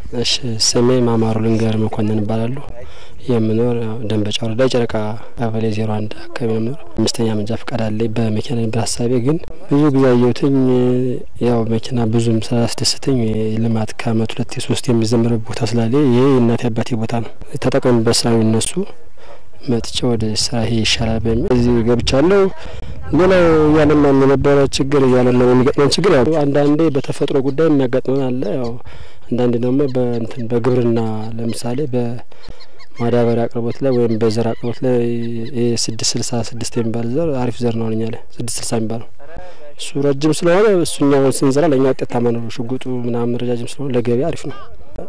እሺ ስሜ ማማሩ ልንገር መኮንን እባላለሁ። የምኖር ደንበጫ ወረዳ ጨረቃ ቀበሌ ዜሮ አንድ አካባቢ ነው የምኖር። አምስተኛ መንጃ ፈቃድ አለኝ። በመኪና ነበር ሀሳቤ ግን ብዙ ጊዜ አየሁትኝ ያው መኪና ብዙም ስላስደስተኝ ልማት ከአመት ሁለት ሶስት የሚዘምርበት ቦታ ስላለ ይሄ የእናቴ አባቴ ቦታ ነው ተጠቀሙበት ስላሉ እነሱ መጥቼ ወደ ስራ ይሄ ይሻላል በሚል እዚህ ገብቻለሁ። ሌላው እያለማን የነበረ ችግር እያለማን የሚገጥመን ችግር ያው አንዳንዴ በተፈጥሮ ጉዳይ የሚያጋጥመን አለ። ያው አንዳንዴ ደግሞ በእንትን በግብርና ለምሳሌ በማዳበሪያ አቅርቦት ላይ ወይም በዘር አቅርቦት ላይ ስድስት ስልሳ ስድስት የሚባል ዘር አሪፍ ዘር ነው እኛ ላይ ስድስት ስልሳ የሚባለው እሱ ረጅም ስለሆነ እሱኛውን ስንዘራ ለእኛ ውጤታማ ነው። ሽጉጡ ምናምን ረጃጅም ስለሆነ ለገበያ አሪፍ ነው።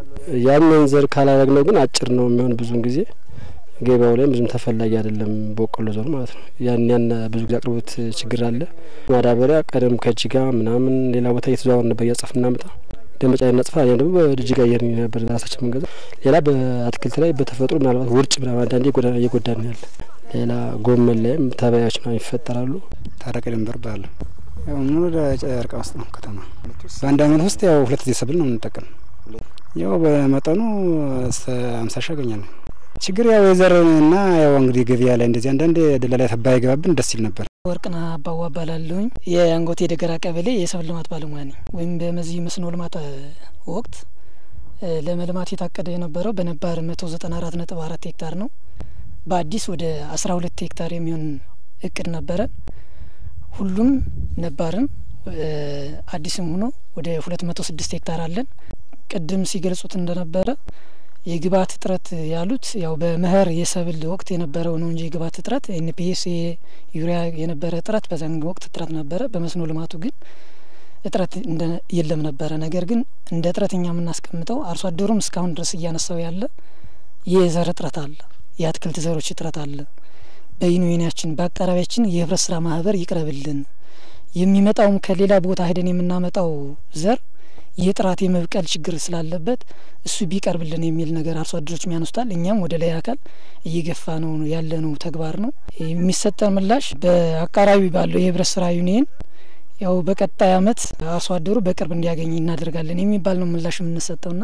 ያንን ዘር ካላረግነው ግን አጭር ነው የሚሆን ብዙውን ጊዜ ገበያው ላይም ብዙም ተፈላጊ አይደለም። በቆሎ ዞር ማለት ነው። ያን ያን ብዙ ጊዜ አቅርቦት ችግር አለ። ማዳበሪያ ቀደም ከጅጋ ምናምን ሌላ ቦታ እየተዘዋወር ነበር እያጸፍ እናመጣ ደመጫ እናጽፋ ያ ደግሞ በጅጋ እየር ነበር ራሳችን መንገዛ። ሌላ በአትክልት ላይ በተፈጥሮ ምናልባት ውርጭ ምናምን አንዳንዴ እየጎዳን ያለ ሌላ ጎመን ላይም ተባዮች ምናምን ይፈጠራሉ። ታረቀ ድንበር ባለሁ ያው ምን ወደ ጨርቃ ውስጥ ነው ከተማ። በአንድ አመት ውስጥ ያው ሁለት ጊዜ ሰብል ነው የምንጠቀም። ያው በመጠኑ እስከ አምሳ ሺ ያገኛለን። ችግር ያው የዘርና ያው እንግዲህ ገበያ ላይ እንደዚህ አንዳንድ ደላላ ተባ ይገባብን ደስ ይል ነበር። ወርቅና አባዋ እባላለሁኝ የአንጎቴ ደገራ ቀበሌ የሰብል ልማት ባለሙያ ነኝ። ወይም በመዚህ መስኖ ልማት ወቅት ለመልማት የታቀደ የነበረው በነባር መቶ ዘጠና አራት ነጥብ አራት ሄክታር ነው። በአዲስ ወደ አስራ ሁለት ሄክታር የሚሆን እቅድ ነበረ። ሁሉም ነባርም አዲስም ሆኖ ወደ ሁለት መቶ ስድስት ሄክታር አለን። ቅድም ሲገልጹት እንደነበረ የግብአት እጥረት ያሉት ያው በመኸር የሰብል ወቅት የነበረው ነው እንጂ የግብአት እጥረት ኤንፒኤስ ዩሪያ የነበረ እጥረት በዛን ወቅት እጥረት ነበረ። በመስኖ ልማቱ ግን እጥረት የለም ነበረ። ነገር ግን እንደ እጥረት እኛ የምናስቀምጠው አርሶ አደሩም እስካሁን ድረስ እያነሳው ያለ የዘር እጥረት አለ፣ የአትክልት ዘሮች እጥረት አለ። በዩኒየናችን በአቃራቢያችን የህብረት ስራ ማህበር ይቅረብልን፣ የሚመጣውም ከሌላ ቦታ ሄደን የምናመጣው ዘር የጥራት የመብቀል ችግር ስላለበት እሱ ቢቀርብልን የሚል ነገር አርሶ አደሮች ያነሱታል። እኛም ወደ ላይ አካል እየገፋ ነው ያለነው ተግባር ነው። የሚሰጠን ምላሽ በአቃራቢ ባለው የህብረት ስራ ዩኒየን ያው በቀጣይ አመት አርሶ አደሩ በቅርብ እንዲያገኝ እናደርጋለን የሚባል ነው ምላሽ የምንሰጠውና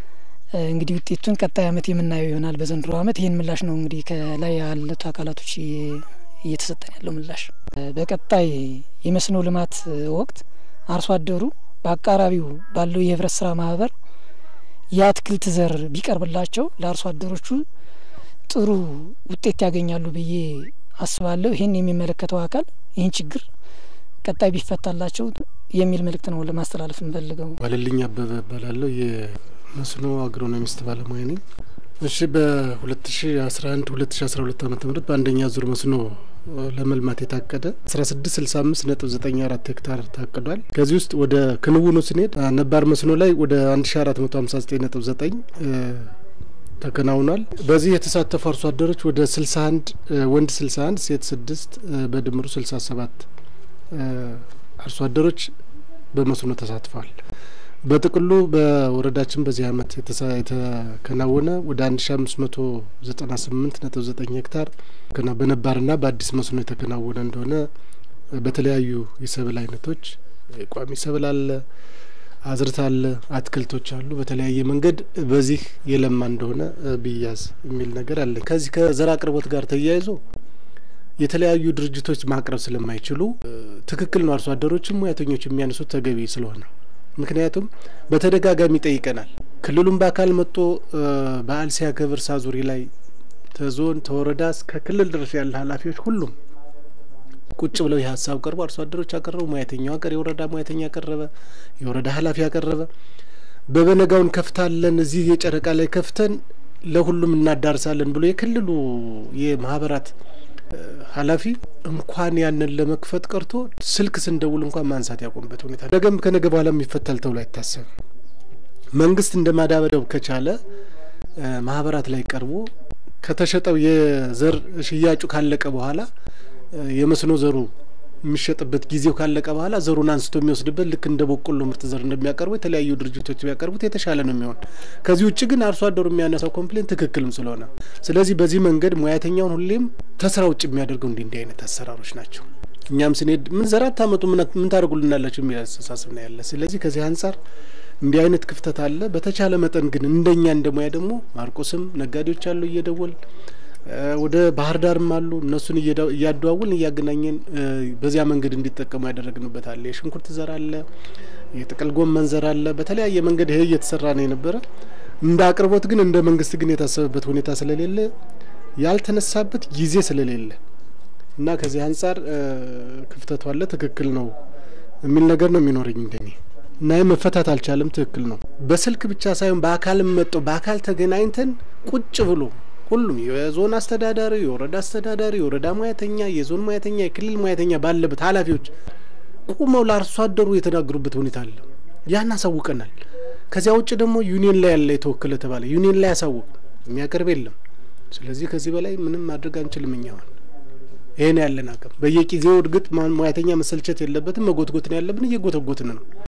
እንግዲህ ውጤቱን ቀጣይ አመት የምናየው ይሆናል። በዘንድሮ አመት ይህን ምላሽ ነው እንግዲህ ከላይ ያሉት አካላቶች እየተሰጠን ያለው ምላሽ። በቀጣይ የመስኖ ልማት ወቅት አርሶ አደሩ በአቃራቢው ባለው የህብረት ስራ ማህበር የአትክልት ዘር ቢቀርብላቸው ለአርሶ አደሮቹ ጥሩ ውጤት ያገኛሉ ብዬ አስባለሁ። ይህን የሚመለከተው አካል ይህን ችግር ቀጣይ ቢፈታላቸው የሚል መልእክት ነው ለማስተላለፍ እንፈልገው። ዋለልኝ አበበ እባላለሁ። የመስኖ አግሮኖሚስት ባለሙያ ነኝ። እሺ በሁለት ሺ አስራ አንድ ሁለት ሺ አስራ ሁለት አመተ ምህረት በአንደኛ ዙር መስኖ ለመልማት የታቀደ አስራ ስድስት ስልሳ አምስት ነጥብ ዘጠኝ አራት ሄክታር ታቅዷል። ከዚህ ውስጥ ወደ ክንውኑ ስንሄድ ነባር መስኖ ላይ ወደ አንድ ሺ አራት መቶ ሀምሳ ዘጠኝ ነጥብ ዘጠኝ ተከናውኗል። በዚህ የተሳተፉ አርሶ አደሮች ወደ ስልሳ አንድ ወንድ ስልሳ አንድ ሴት ስድስት በድምሩ ስልሳ ሰባት አርሶ አደሮች በመስኖ ተሳትፈዋል። በጥቅሉ በወረዳችን በዚህ አመት የተከናወነ ወደ አንድ ሺ አምስት መቶ ዘጠና ስምንት ነጥብ ዘጠኝ ሄክታር በነባርና በአዲስ መስኖ የተከናወነ እንደሆነ በተለያዩ የሰብል አይነቶች ቋሚ ሰብል አለ፣ አዝርት አለ፣ አትክልቶች አሉ። በተለያየ መንገድ በዚህ የለማ እንደሆነ ብያዝ የሚል ነገር አለ። ከዚህ ከዘር አቅርቦት ጋር ተያይዞ የተለያዩ ድርጅቶች ማቅረብ ስለማይችሉ ትክክል ነው አርሶ አደሮችም ሙያተኞች የሚያነሱት ተገቢ ስለሆነ ምክንያቱም በተደጋጋሚ ጠይቀናል። ክልሉም በአካል መጥቶ በዓል ሲያከብር ሳዙሪ ላይ ተዞን ተወረዳ እስከ ክልል ድረስ ያለ ኃላፊዎች ሁሉም ቁጭ ብለው ይህ ሀሳብ ቀርቦ አርሶ አደሮች አቀረቡ። ሙያተኛው አቀር የወረዳ ሙያተኛ ያቀረበ፣ የወረዳ ኃላፊ ያቀረበ። በበነጋውን ከፍታለን እዚህ የጨረቃ ላይ ከፍተን ለሁሉም እናዳርሳለን ብሎ የክልሉ የማህበራት ኃላፊ እንኳን ያንን ለመክፈት ቀርቶ ስልክ ስንደውል እንኳን ማንሳት ያቆምበት ሁኔታ ነገም ከነገ በኋላ የሚፈታል ተብሎ አይታሰብም። መንግስት እንደ ማዳበሪያው ከቻለ ማህበራት ላይ ቀርቦ ከተሸጠው የዘር ሽያጩ ካለቀ በኋላ የመስኖ ዘሩ የሚሸጥበት ጊዜው ካለቀ በኋላ ዘሩን አንስቶ የሚወስድበት ልክ እንደ በቆሎ ምርጥ ዘር እንደሚያቀርቡ የተለያዩ ድርጅቶች ቢያቀርቡት የተሻለ ነው የሚሆን። ከዚህ ውጭ ግን አርሶ አደሩ የሚያነሳው ኮምፕሌን ትክክልም ስለሆነ ስለዚህ በዚህ መንገድ ሙያተኛውን ሁሌም ተስራ ውጭ የሚያደርገው እንዲህ እንዲህ አይነት አሰራሮች ናቸው። እኛም ስንሄድ ምን ዘር አታመጡ ምን ታደርጉልናላችሁ የሚል አስተሳሰብ ነው ያለ። ስለዚህ ከዚህ አንጻር እንዲህ አይነት ክፍተት አለ። በተቻለ መጠን ግን እንደኛ እንደ ሙያ ደግሞ ማርቆስም ነጋዴዎች አሉ እየደወል ወደ ባህር ዳርም አሉ እነሱን እያደዋውልን እያገናኘን በዚያ መንገድ እንዲጠቀሙ ያደረግንበት አለ። የሽንኩርት ዘር አለ፣ የጥቅል ጎመን ዘር አለ። በተለያየ መንገድ ይሄ እየተሰራ ነው የነበረ። እንደ አቅርቦት ግን እንደ መንግስት ግን የታሰበበት ሁኔታ ስለሌለ ያልተነሳበት ጊዜ ስለሌለ እና ከዚህ አንጻር ክፍተቱ አለ። ትክክል ነው የሚል ነገር ነው የሚኖረኝ እንደኔ እና ይህ መፈታት አልቻለም። ትክክል ነው። በስልክ ብቻ ሳይሆን በአካልም መጠው በአካል ተገናኝተን ቁጭ ብሎ ሁሉም የዞን አስተዳዳሪ፣ የወረዳ አስተዳዳሪ፣ የወረዳ ሙያተኛ፣ የዞን ሙያተኛ፣ የክልል ሙያተኛ ባለበት ኃላፊዎች ቁመው ለአርሶ አደሩ የተናገሩበት ሁኔታ አለ። ያን አሳውቀናል። ከዚያ ውጭ ደግሞ ዩኒየን ላይ ያለ የተወከለ ተባለ። ዩኒየን ላይ ያሳውቅ የሚያቀርብ የለም። ስለዚህ ከዚህ በላይ ምንም ማድረግ አንችልም። እኛዋል ይሄን ያለን አቅም በየጊዜው እርግጥ ሙያተኛ መሰልቸት የለበትም። መጎትጎት ነው ያለብን። እየጎተጎትን ነው